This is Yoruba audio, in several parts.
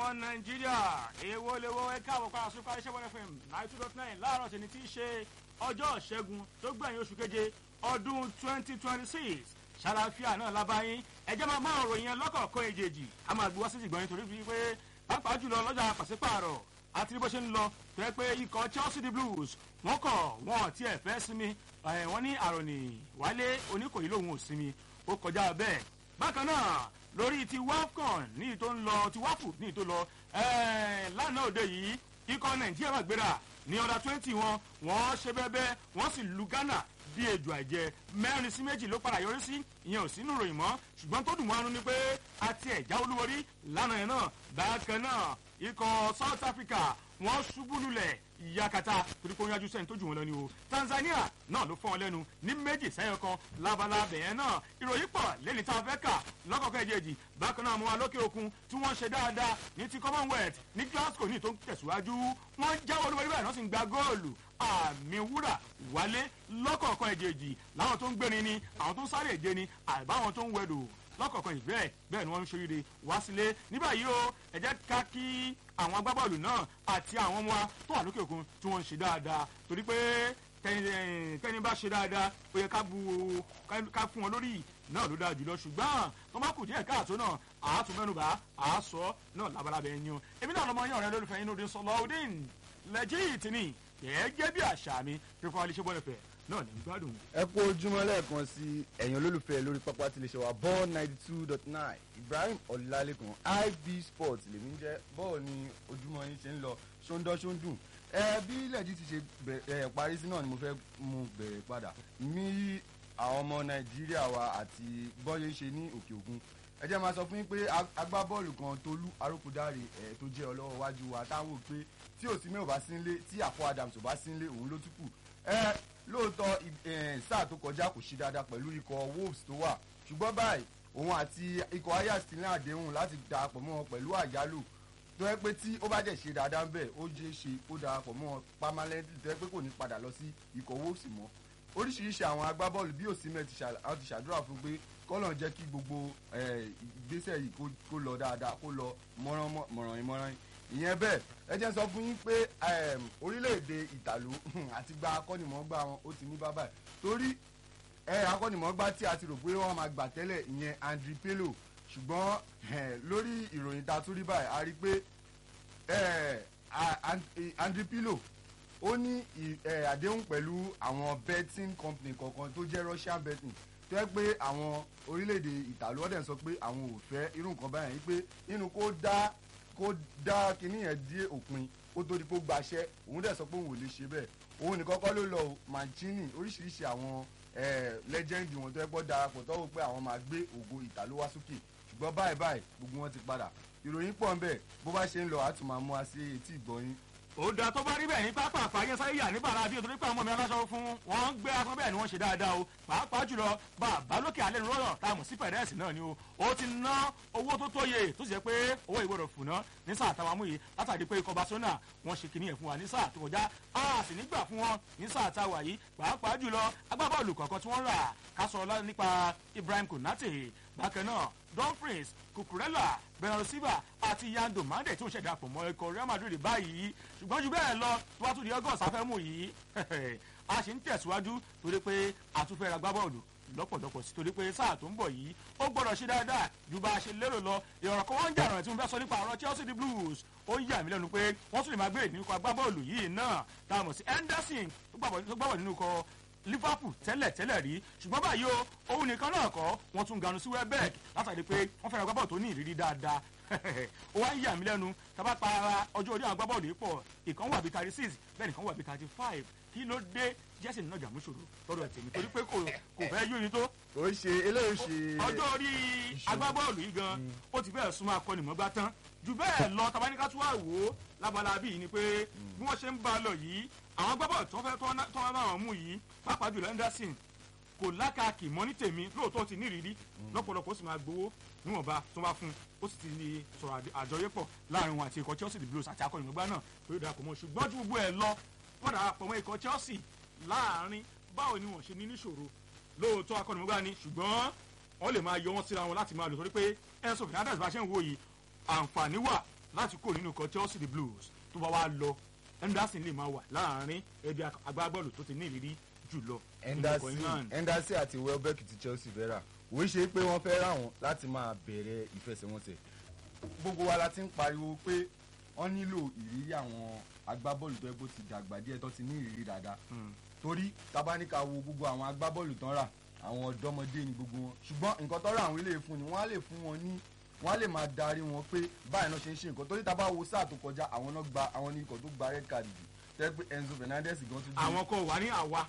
ọmọ nàìjíríà èèwọ̀ lè wọ ẹ̀ka àwọ̀ padà sókè àríṣẹ́ one fm nine two dot nine láàárọ̀ tẹ̀ni tí í ṣe ọjọ́ ìṣẹ́gun tó gbẹ̀yìn oṣù keje ọdún twenty twenty six ṣàlàfíà náà lábáyín ẹjẹ́ máa máa ròyìn ẹ lọ́kọ̀ọ̀kan èjèèjì a máa gbé wá sí ìgbọ̀nyìn torí fi pé pàápàá jùlọ lọ́jà pàṣípààrọ̀ àti bó ṣe ń lọ tó yẹ pé ikọ̀ chelsea the blues wọ́n kọ̀ wọ́n tí ẹ̀ fẹ́ sinmi wọ́n ní àròní wálé oníkòyí lòun ò sinmi ó kọjá bẹ́ẹ̀ bákan náà lórí ti wafcon ní ìtò ń lọ ti wafu ní ìtò lọ lánàá òde yìí ikọ̀ nàìjíríà máa gbéra ní ọ̀dà twenty wọn wọ́n ṣe bẹ́ẹ̀ wọ́n sì lu ghana bí ejò àìjẹ mẹ́rin sí méjì ló padà yọrí sí ìyẹn ò sínú ròyìn mọ́ ṣùgbọ́n tó dùn mọ́ ánú ni pé àti ẹ̀já olúborí lánàá yẹn náà bákan náà ikọ̀ south africa wọ́n ṣubú lulẹ̀ yakata torí pé ó yájú sẹ́ni tó jù wọn lọ ni o tanzania náà ló fọ́ wọn lẹ́nu ní méjì sẹ́yìn kan labalábẹ̀ yẹn náà ìròyìn pọ̀ lẹ́ni tá a fẹ́ kà lọ́kọ̀ọ́kọ́ ẹ̀jẹ̀jì bákan náà mo wà lókè òkun tí wọ́n ṣe dáadáa ní ti commonwealth ní glasgow ní tó ń tẹ̀síwájú wọ́n jáwọ́ olúborí báyìí wọ́n sì ń gba góòlù àmì wúrà wálé lọ́kọ̀ọ̀kan ẹ̀jẹ̀jì láwọn tó ń gbéni ni àwọn tó ń sáré èje ni àbáwọn tó ń wẹ̀dò lọ́kọ̀ọ̀kan ìbẹ́ẹ̀ bẹ́ẹ̀ ni wọ́n ń ṣoríire wá sílé ní báyìí o ẹ jẹ́ ká kí àwọn agbábọ́ọ̀lù náà àti àwọn ọmọ wa tó wà lókè òkun tí wọ́n ń ṣe dáadáa torí pé tẹ́ni bá ṣe dáadáa ó yẹ ká bu ká fún wọn lórí náà ló dáa jùlọ ṣùgbọ́n tó bá kù díẹ̀ káàtó náà àátún mẹ́nuba àásọ náà labalábẹ́ ẹ̀yàn èmi náà lọ́mọ yín ọ̀rẹ́ lólùfẹ́ yín lóde sọlọ́ọ̀dín lẹ́jìtì ni gẹ́gẹ́ bí àṣà mi fífọ́ alẹ́ bọ́lẹ̀fẹ́ náà ní gbádùn. ẹ kú ojúmọ́ lẹ́ẹ̀kan sí ẹ̀yàn olólùfẹ́ lórí pápá tí lè ṣe wá ball ninety two dot nine ibrahim ọ̀làlẹ́kan ib sports lèmi ń jẹ́ bọ́ọ̀ ni ojúmọ́ yín ṣe ń lọ ṣóńdọ́ ṣóńdùn ẹ bí lẹ́ẹ̀dí ti ṣe bẹ̀rẹ̀ parí sí náà ni mo fẹ́ mú bẹ̀rẹ̀ padà mi àwọn ọmọ nàìjíríà wa àti bọ́yé ṣe ní òkè òkun ẹ jẹ́ máa sọ fún yín pé agbábọ́ọ̀lù kan tolú arókùdáre ẹ̀ tó jẹ́ ọlọ́wọ́ wájú wa táwọn pé tí òsínmẹ́ ò bá sí nílé tí àpò adams ò bá sí nílé òun ló tún kù ẹ lóòótọ́ sáà tó kọjá kò ṣe dáadáa pẹ̀lú ikọ̀ wolves tó wà ṣùgbọ́n báyìí òun àti ikọ̀ ajax ti ní àdéhùn láti darapọ̀ mọ́ wọn pẹ̀lú àjálù tó yẹ pé tí ó bá jẹ́ ṣe dáadáa ń bẹ̀ ó jẹ́ ṣe ó darapọ̀ mọ́ wọn permanently tó yẹ pé kò ní padà lọ sí ikọ̀ wolves mọ́ oríṣiríṣi àwọn agbábọ́ọ̀lù bí òsínmẹ́ ti ṣàdúrà fún pé kọ́lọ̀ jẹ́ kí gbogbo ìgbésẹ̀ yìí kó lọ dáadáa kó lọ mọ̀ràn ìmọ̀ràn ìyẹn bẹ́ẹ̀ ẹ jẹ́ sọ fún yín pé orílẹ̀-èdè ìtàló àti gba akọ́nìmọ̀ọ́gbà wọn ó ti ní bábà torí akọ́nìmọ̀ọ́gbà tí a ti rò pé wọ́n máa gbà tẹ́lẹ̀ ìyẹn andri pello ṣùgbọ́n lórí ìròyìn ta tún rí báyìí a rí pé andri pello ó ní àdéhùn pẹ̀lú àwọn betting company kọ̀ọ̀kan tó jẹ́ russian betting tó yẹ pé àwọn orílẹ̀-èdè ìtàló ọ̀dẹ̀ sọ pé àwọn ò fẹ́ irú nǹkan báyìí pé nínú kó dá kó dá kinní yẹn dé òpin kó tó di kó gbaṣẹ́ òun dẹ̀ sọ pé òun ò lè ṣe bẹ́ẹ̀ òun nìkan kọ́ ló lọ mancini oríṣiríṣi àwọn lẹ́jẹ̀ndì wọn tó yẹ gbọ́ darapọ̀ tọ́wọ́ pé àwọn máa gbé ògo ìtàló wá sókè ṣùgbọ́n báyìí báyìí gbogbo wọn ti padà ìròyìn pọ̀ ń bẹ̀ bó bá ṣe ń lọ àtún máa mú wa sí etí ìgbọ̀nyín ó da tó bá rí bẹ́ẹ̀ ní pápá àfààyàn sáyé yà ní bàrà bí nítorí pé àwọn ọmọ mi aláṣọ fún wọn ń gbé aṣọ bẹ́ẹ̀ ni wọ́n ṣe dáadáa o pàápàá jùlọ bàbá lókè alẹ́ rọ́rọ̀ tá a mọ̀ sí pẹ̀rẹ́ẹ̀sì náà ni o ó ti ná owó tó tóye tó sì jẹ́ pé owó ìgbọ́dọ̀ fùnà ní sáà táwa mú yìí látàrí pé ikọ̀ barcelona wọ́n ṣe kìnìyàn fún wa ní sáà tó kọjá a sì nígbà fún wọn ní sáà táwa yìí pàápàá jùlọ agbábọ́ọ̀lù kọ̀ọ̀kan tí wọ́n rà ká sọ nípa ibrahim konate bákan náà dumfries kukurela bernardo silva àti yando mande tí ó ṣẹ̀dá pọ̀ mọ́ ikọ̀ real madrid báyìí ṣùgbọ́n ju bẹ́ẹ̀ lọ tó wá tún di august afẹ́mú yìí a sì ń tẹ̀síwájú torí pé àtúnfẹ́ ra gbábọ́ọ̀lù lọ́pọ̀lọpọ̀ sí torí pé sáà tó ń bọ̀ yìí ó gbọ́dọ̀ ṣe dáadáa ju bá a ṣe lérò lọ ìrọ̀rọ̀ kan wọ́n ń jà rẹ̀ tí mo fẹ́ sọ nípa ọ̀rọ̀ chelsea the blues ó yà mí lẹ́nu pé wọ́n tún lè máa gbé ìdínkù agbábọ́ọ̀lù yìí náà tá a mọ̀ sí henderson tó gbàgbọ́ nínú kọ liverpool tẹ́lẹ̀ tẹ́lẹ̀ rí ṣùgbọ́n báyìí o òun nìkan náà kọ́ wọ́n tún ganu sí welbeck látàrí pé wọ́n fẹ́ràn agbábọ́ọ̀lù tó ní ìrírí dáadáa ó wá ń yà mí lẹ́nu tábà pa ara ọjọ́ orí àwọn agbábọ́ọ̀lù yìí pọ̀ ìkan wà bíi thirty six bẹ́ẹ̀ nìkan wà bíi thirty five kí ló dé jẹ́sìn náà jàmú ṣòro lọ́dọ̀ tèmi torí pé kò kò fẹ́ yóyin tó. ó ṣe eléyìí ṣe. ọjọ́ orí agbábọ́ọ̀lù yìí gan ó ti bẹ́ẹ̀ súnmọ́ akọ́nìmọ́gbá tán jù bẹ́ẹ̀ lọ tabaníkà tún wà wò ó lábala bíi ni pé bí wọ́n ṣe ń bá a lọ yìí àwọn agbábọ́ọ̀lù tó fẹ́ tọ́ wọn bá wọn mú yìí pàápàá jùlọ henderson kò lákàkì mọ́ ní tèmi lóòótọ́ ti nírìírí lọ́pọ̀lọpọ̀ ó sì máa gbowó níwọ̀nba tó bá fún ó sì ti ní sọ̀rọ̀ àjọyépọ̀ láàrin wọn àti ikọ̀ chelsea the blues àti akọ́nìmọ̀gbá náà tó yóò darapọ̀ mọ́ ṣùgbọ́n ju gbogbo ẹ̀ lọ wọ́n darapọ̀ mọ́ ikọ̀ chelsea láàrin báwo ni wọ́n ṣe ní níṣòro lóòótọ́ akọ́nìmọ̀gbá ni ṣùgbọ́n wọ́n lè máa yọ wọ́n síra wọn láti máa lò torí pé enzo fernandez bá ṣe ń wo yìí àǹfààní wà láti kó nínú ikọ̀ chelsea the blues tó bá wá lọ henderson lè máa wà láàrin ẹbí agbábọ́ọ̀lù tó ti ní ìrírí jùlọ nínú ikọ̀ england. henderson àti welbeck ti chelsea fẹ́ rà òun ṣe pé wọ́n fẹ́ rà wọ́n láti máa bẹ̀rẹ̀ ìfẹsẹ̀wọnsẹ̀ gbogbo wa la ti ń pariwo pé wọ́n nílò ìrírí àwọn agbábọ́ọ̀lù tó yẹ kó ti dàgbà díẹ̀ tó ti ní ìrírí dáadáa Hmm. torí tabaníka wo gbogbo àwọn agbábọ́ọ̀lù tán rà àwọn ọ̀dọ́mọdé ni gbogbo wọn ṣùgbọ́n nǹkan tó rà àwọn ilé fún ni wọ́n á lè fún wọn ní wọ́n á lè máa darí wọn pé báyìí náà ṣe ń ṣe nǹkan torí tá a bá wo sáà tó kọjá àwọn náà gba àwọn ní ikọ̀ tó gba red card jù tẹ́ pé enzo fernandez gan tún dé àwọn kan wà ní àwa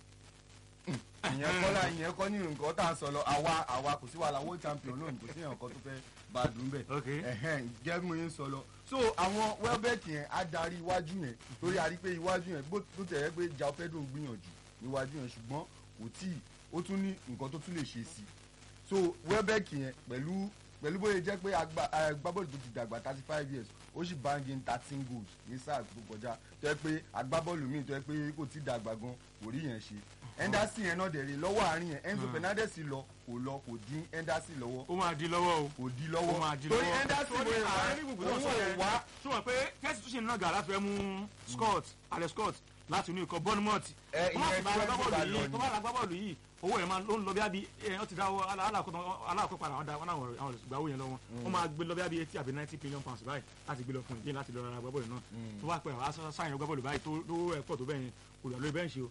ìyẹn kọ́ la ìyẹn kọ́ ní nǹkan tá à ń sọ lọ àwa àwa kò sí wàhálà world champion lónìí kò sí èèyàn kan tó fẹ́ bá a dùn bẹ́ẹ̀ ok ẹ̀hẹ́n jẹ́ bí mo yẹn ń sọ lọ so àwọn welbeck yẹn á darí iwájú yẹn torí a rí pé iwájú yẹn bó tó tẹ̀lé pé jao pedro ń gbìyànjú níwájú yẹn ṣùgbọ́n kò tí ì ó tún ní nǹkan tó tún lè ṣe sí i so welbeck yẹn pẹ̀lú pẹ̀lú bóyá jẹ́ pé agba- agbábọ́ọ̀lù tó ti dàgbà thirty five years ó sì bangin thirteen goals ní sáà tó kọjá tó yẹ pé agbábọ́ọ̀lù míì tó yẹ pé kò tí ì dàgbà gan kò rí yẹn ṣe henderson yẹn náà dẹ̀ rí lọ́wọ́ àárín yẹn enzo Hmm. fernandez lọ kò lọ kò dín henderson lọ́wọ́ ó máa di lọ́wọ́ o kò di ó lọ́wọ́ máa di torí lọ́wọ́ henderson Torí bóyá wá àárín gbùngbùn náà òun sọ ò yẹn wá ṣùgbọ́n pé kẹ́sì tún ṣe ń nàgà láti fẹ́ mú scott alex scott láti inú ikọ̀ bournemouth Ẹ, tó bá ìyẹn sì bá tí wọ́n agbábọ́ọ̀lù gbà lọ yìí ni. tó bá agbábọ́ọ̀lù yìí owó ẹ̀ máa ló ń lọ bí abi ẹ ọ ti dáwọ́ aláàkó padà wọn dá wọn àwọn àwọn ìgbà owó yẹn lọ́wọ́ wọn máa gbé lọ bí abi eighty àbí ninety million pounds báyìí láti gbé lọ fún ìdí láti lọ ra agbábọ́ọ̀lù náà Mm. tó bá pẹ́ àwọn sáyẹn agbábọ́ọ̀lù báyìí tó tó ẹ̀kọ́ tó bẹ́yẹn kò lọ lórí bẹ́ǹṣì o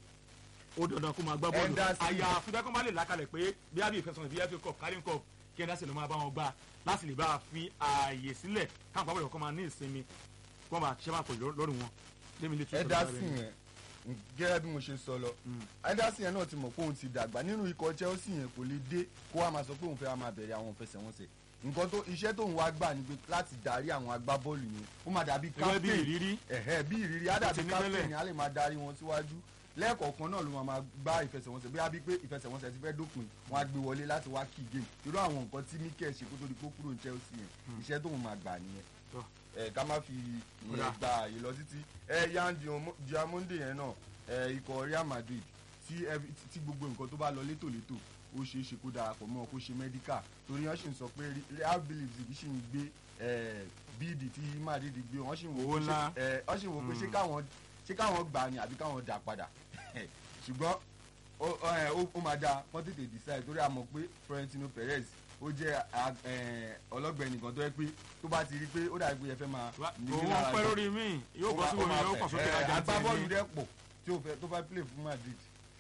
ó dandan kó máa gbá bọ́ọ̀lù Henderson. àyà àfihàn kó má lè làkàlẹ̀ pé bí abi ìfẹsọ̀nà bí fa cup carling cup kí henderson ló máa bá wọn gbá láti lè bá a fi ààyè sílẹ̀ káwọn agbábọ́ọ̀lù kọ́ máa ní ìsinmi kó máa ṣiṣẹ́ máa pọ̀ lórí wọn lémi lè tún sọ henderson yẹn gẹ́gẹ́ bí mo ṣe sọ lọ Mm. henderson yẹn náà ti mọ̀ pé òun ti dàgbà nínú ikọ̀ chelsea yẹn kò lè dé kó wá máa sọ pé òun fẹ́ wá máa bẹ̀rẹ̀ àwọn ìfẹsẹ̀wọnsẹ̀ nǹkan tó iṣẹ́ tóun wá gbà ni pé láti darí àwọn agbábọ́ọ̀lù yẹn ó máa dàbí gẹ́gẹ́ bí captain ìrírí ẹ̀hẹ́ bí ìrírí á Ó ti dàbí ní captain tẹ́lẹ̀. ni á lè máa darí wọn síwájú lẹ́ẹ̀kọ̀ọ̀kan náà ló máa máa gbá ìfẹsẹ̀wọnsẹ̀ bí abí pé ìfẹsẹ̀wọnsẹ̀ ti fẹ́ dópin wọn á gbé wọlé láti wá key game irú àwọn nǹkan tí mikel ṣe kó tó di kó kúrò ní chelsea yẹn iṣẹ́ tóun máa gbà nìyẹn Tọ́. ẹ ká má fi Ó dáa. ìyẹn gba àyè lọ títí ẹ yan Diamo- diamonde yẹn náà ẹ ikọ̀ real madrid tí every- tí gbogbo nǹkan tó bá lọ létòlétò ó ṣeé ṣe kó darapọ̀ mọ́ kó ṣe medical torí wọ́n sì ń sọ pé real believe sì ń gbé ẹ, bíìdì tí madrid gbé wọ́n sì ń wò Owó pé ṣé- ńlá. ẹ, wọ́n sì ń wò pé ṣé Mm. káwọn ṣé káwọn gbà ni àbí káwọn dà padà ṣùgbọ́n ó- ó ẹ, ó- ó máa dáa wọ́n tètè decide torí a mọ̀ pé florentino perez ó jẹ́ a- ẹ, ọlọ́gbẹ̀ẹ́ nìkan tó yẹ pé tó bá ti rí pé ó dàbí pé ẹ fẹ́ máa ní òun lára pẹ́ jù lórí mi yóò bọ́ sí ó omi máa yóò fẹ́. kàn sókè Ẹ, ajá agbábọ́ọ̀lù dẹ́ pọ̀ tí ó fẹ́ tó fẹ́ play fún madrid.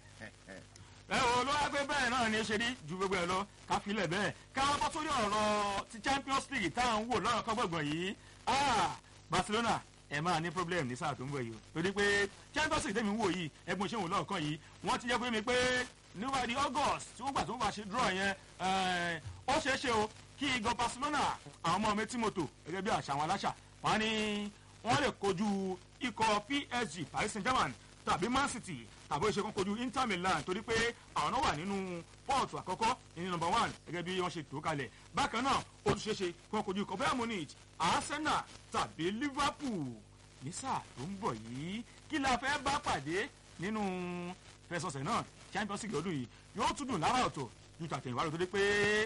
ẹ o ló wá pé bẹ́ẹ̀ náà ni ṣe rí ju gbogbo ẹ lọ ká filẹ̀ bẹ́ẹ̀ ká bọ́ sórí ọ̀rọ̀ ti champions league tá à ń wò lọ́rọ̀ kọ́gbọ̀gbọ̀n yìí Ah, barcelona ẹ máa ní problem ní sáà tó ń bọ̀ yìí o torí pé champions league tẹ̀mí ń wò yìí ẹgbọn ṣé òun lọ́ọ̀kan yìí wọ́n ti jẹ́ pé mi pé níwájú august tí wọ́n gbà tó ń bá ṣe draw yẹn eh, ó ṣeé ṣe o kí igan barcelona àwọn ọmọ mi tí mo tò gẹ́gẹ́ bí àṣà àwọn aláṣà wọ́n á ní wọ́n lè kojú ikọ̀ psg paris saint germain tàbí man city tàbí ó ṣe kán kojú inter milan torí pé àwọn náà wà nínú pọ́ọ̀tù àkọ́kọ́ ní nọmba one gẹ́gẹ́ bí wọ́n ṣe tó kalẹ̀ bákan náà ó tún ṣeé ṣe kí wọ́n kojú ikọ̀ bayern munich arsenal tàbí liverpool ní sáà tó ń bọ̀ yìí kí la fẹ́ bá pàdé nínú fẹsọ̀sẹ̀ náà champions league ọdún yìí yóò tún dùn lára ọ̀tọ̀ ju tàtẹ̀yìnwá lọ torí pé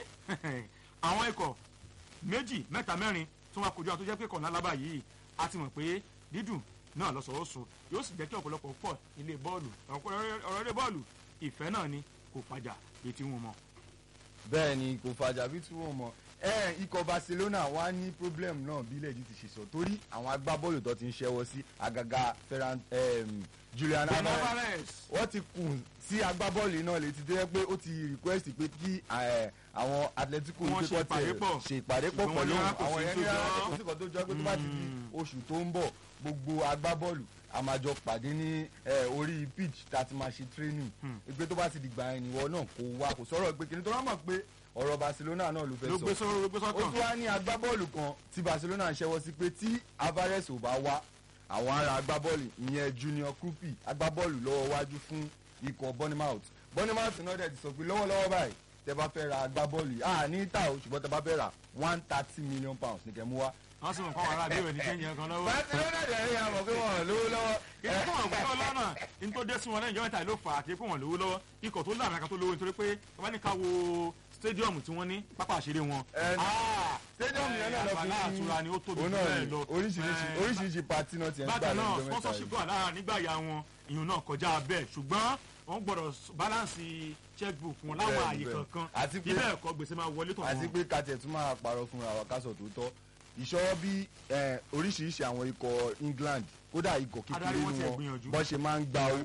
àwọn ikọ̀ méjì mẹ́ta mẹ́rin tí wọ́n kojú àwọn tó jẹ́ pé kọ̀ọ̀nà alábà yìí a ti mọ̀ pé dídùn náà lọ́sọ̀ọ́sọ yóò sì jẹ́ kí ọ̀pọ̀lọpọ̀ pọ̀ ilé bọ́ọ̀lù ọ̀rọ̀ ilé bọ́ọ̀lù ìfẹ́ náà ni kò padà létí wọn mọ́. bẹ́ẹ̀ ni kò fàjà bí tí wọ́n mọ̀ ẹ ikọ̀ barcelona wá ní problem náà bí ilẹ̀ yìí ti ṣe sọ torí àwọn agbábọ́ọ̀lù tó ti ń ṣẹ́wọ́ sí àgàgà ferran em, julian Ben alvarez Alvarez wọ́n ti kùn sí agbábọ́ọ̀lù náà létí tó yẹ pé ó ti request pé kí eh, àwọn atletico Wọ́n ní pé ṣe kó tiẹ̀ ìpàdé pọ̀. ṣe ìpàdé pọ̀ Ṣùgbọ́n wọ́n pẹ̀lú ní rárá kò àwọn sí yẹn tó ní rárá jọ. kò sí kan tó jọ pé tó bá ti di oṣù tó ń bọ̀ gbogbo agbábọ́ọ̀lù a máa jọ pàdé ní eh, orí pitch tá a ti máa ṣe training Hmm. pé tó bá ti dìgbà ẹni wọ náà kó wá kò sọ̀rọ̀ pé kí ni tó bá mọ̀ pé ọ̀rọ̀ barcelona náà ló fẹ́ ló sọ gbé sọ́rọ́ ló gbé ó tún sọ́kàn wá ní agbábọ́ọ̀lù kan tí barcelona ń ṣẹ́wọ́ sí pé tí alvarez ò bá wá àwọn ará agbábọ́ọ̀lù ìyẹn junior krupi agbábọ́ọ̀lù lọ́wọ́ wájú fún ikọ̀ bournemouth bournemouth náà dẹ̀ ti sọ pé lọ́wọ́lọ́wọ́ báyìí tẹ bá fẹ́ ra agbábọ́ọ̀lù yìí ah ní ìta o ṣùgbọ́n tẹ bá fẹ́ ra one thirty million pounds ní kẹ́ mú wá. wọ́n sì mọ̀ kọ́ wàhálà bí ìwé ní kéńjì kan lọ́wọ́. barcelona dẹ̀ rí àmọ̀ pé wọ́n lówó lọ́wọ́. ìdí fún àwọn ọ̀gbọ́n lọ́nà ní tó dé sí wọn lẹ́yìn ìjọba ìtàlẹ́ ló fà á àti pé wọ́n lówó lọ́wọ́ ikọ̀ tó láàrin kan tó lówó nítorí pé bàbá ní ká wo stadium tí wọ́n ní pápá àṣírí wọn. Ẹ, Ah, stadium yẹn náà lọ fi àgbàlá àtura ni ó tóbi òun jù náà bẹ́ẹ̀ ni lọ. oríṣiríṣi Eh, oríṣiríṣi pati náà ti ẹ̀ ń gbà bákan náà lọ́jọ́ mẹ́ta sponsorship yìí. wà lára nígbà ya wọn ìyún náà kọjá bẹ́ẹ̀ ṣùgbọ́n wọ́n gbọ́dọ̀ balance checkbook wọn láwọn Bẹ́ẹ̀ni, àyè bẹ́ẹ̀ni. kankan Àti pé- bíbẹ̀ ẹ̀kọ́ gbèsè máa wọlé tọ̀ àti wọn. pé kàtẹ́ tún máa parọ́ fúnra wa kásọ̀ tó tọ́ ìṣọwọ́ bí eh, oríṣiríṣi àwọn ikọ̀ England kódà ikọ̀ kékeré Adarí wọn ni tiẹ̀ wọn gbìyànjú. bọ́n ṣe máa ń gba owó